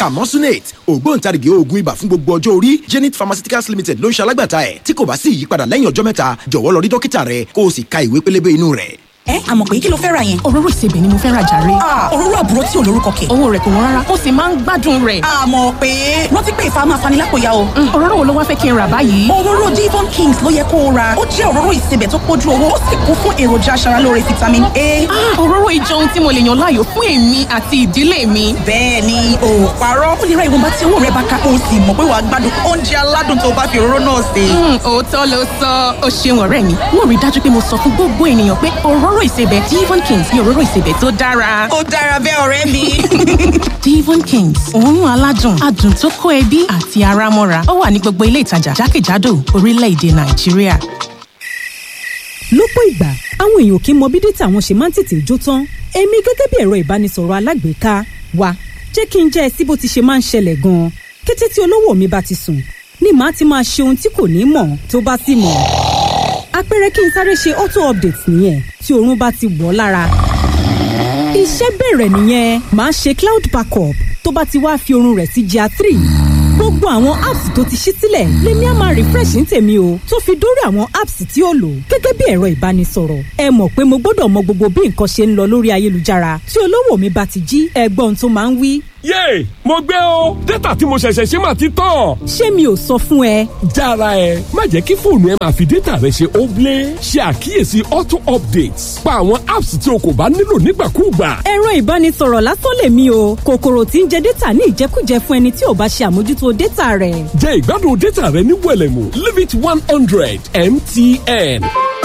camosunate ògbóǹtarìgì oògùn ibà fún gbogbo ọjọ́ orí zenith pharmaceuticals limited ló ń ṣe alágbàtà ẹ̀ tí kò bá sí ìyípadà lẹ́yìn ọjọ́ mẹ́ta jọ̀wọ́ lọ rí dókítà rẹ kó o sì ka ìwé pélébé inú rẹ̀. ẹ àmọ̀ pé kí ló fẹ́ ra yẹn. òróró ìsebẹ̀ ni mo fẹ́ ra jàre. òróró àbúrò tí ò lórúkọ kẹ̀. owó rẹ̀ kò wọ́n rárá ó sì máa ń gbádùn rẹ̀. àmọ̀ pé rántí pé ìfà máa fani lápòyà o. òróró wo ló wá fẹ́ kí n rà báyìí. òróró divon kings ló yẹ kó o ra ó jẹ́ òróró ìsebẹ̀ tó pójú owó ó sì kún fún èròjà aṣaralóore vitamin a. òróró ìjọ ohun tí mo lè yàn láàyò fún èmi àti ìdílé mi. bẹ́ẹ̀ ni o ò parọ́ ó lè ra ìwọ̀nba tí owó rẹ̀ bá ká o sì mọ̀ pé wàá gbádùn oúnjẹ aládùn tó bá fi òróró náà sè. òótọ́ ló sọ ó ṣeun ọ̀rẹ́ mi mo rí dájú pé mo sọ fún gbogbo ènìyàn pé òróró ìsebẹ̀ divon kings ni òróró ìsebẹ̀ tó dára. ó dára bẹ́ẹ̀ ọ̀rẹ́ mi. divon kings òórùn aládùn adùn tó kó ẹbí àti ara mọ́ra ó wà ní gbogbo ilé ìtajà jákèjádò orílẹ̀-èdè nàìjíríà. lọ́pọ̀ ìgbà àwọn èèyàn kì í mọ bí dátà wọn ṣe máa ń tètè jó tán èmi gẹ́gẹ́ bí ẹ̀rọ ìbánisọ̀rọ̀ alágbèéká wa jẹ́ kí n jẹ́ ẹ sí bó ti ṣe máa ń ṣẹlẹ̀ gan-an kété tí olówó mi bá ti sùn ni màá ti máa ṣe ohun tí kò ní mọ̀ tó bá sì mọ̀ àpẹẹrẹ kí n sáré ṣe auto update nìyẹn tí oorun bá ti wọ̀ lára iṣẹ́ bẹ̀rẹ̀ nìyẹn màá ṣe cloud backup tó bá ti wá fi oorun rẹ̀ sí GIA three gbogbo àwọn apps tó ti ṣí sílẹ̀ lèmi á máa refresh ní tèmi o tó fi dórí àwọn apps tí ó lò gẹ́gẹ́ bí ẹ̀rọ ìbánisọ̀rọ̀ ẹ mọ̀ pé mo gbọ́dọ̀ mọ gbogbo bí nǹkan ṣe ń lọ lórí ayélujára tí olówó mi bá ti jí ẹgbọ́n tó máa ń wí. yéè mo gbé o dátà tí mo ṣẹ̀ṣẹ̀ ṣe máa ti tán. ṣé mi ò sọ fún ẹ. jára ẹ má jẹ́ kí fóònù ẹ máa fi dátà rẹ ṣe óblé ṣe àkíyèsí auto updates pa àwọn apps tí o kò bá nílò nígbàkúùgbà. ẹ̀rọ ìbánisọ̀rọ̀ lásán lèmi o kòkòrò tí ń jẹ dátà ní ìjẹkújẹ fún ẹni tí ò bá ṣe àmójútó dátà rẹ̀. jẹ́ ìgbádùn dátà rẹ ní wẹ̀lẹ̀mú limit one hundred mtn.